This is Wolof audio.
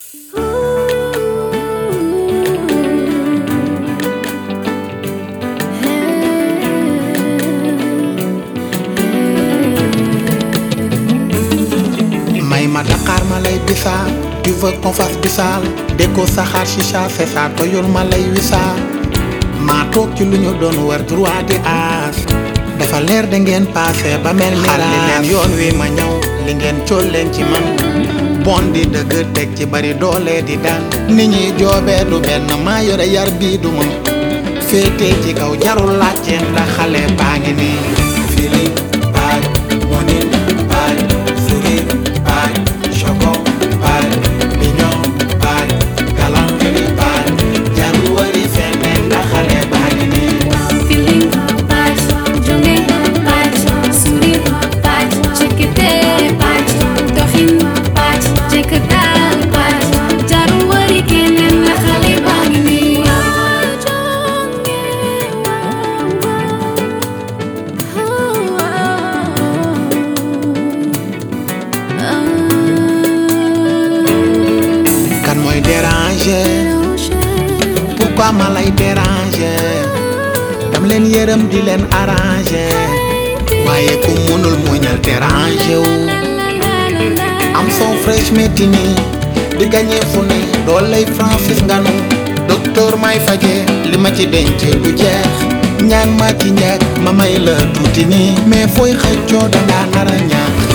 may ma Dakar ma lay bisaal tu veux qu'on fasse bisaal déko saxaar chicha c'est ça toyul ma lay wisaal maa toog ci lu ñu doon war droit di aas dafa leer da ngeen passé ba mel ni xar li leen yoon wi ma ñëw li ngeen cool leen ci man bon di dëgg teg ci bari doole di daan nit ñi joobee du benn maa yore yar bii du ma féete ci kaw jarul laajte ndax xale baa ngi nii feeling baay monin baay sourire baay choco baay mignon baay galanterie baay jarul wari feneen ndax xale baa ngi nii Feeling bad, jonge bad, sourire bad, jekete bad, doxin bad, jekk daal bad, jarul wari keneen la xale baa ngi nii. kan mooy déranger pourquoi ma lay déranger dam leen yërëm di leen arranger waaye ku mënul muñal déranger wu am son fresh metti nii di gagné fu ne dooley Francis nganu docteur may faje li ma ci denc du jeex ñaan ma ci njëkk ma may la tuuti nii mais fooy xëccoo dangaa nar a ñaax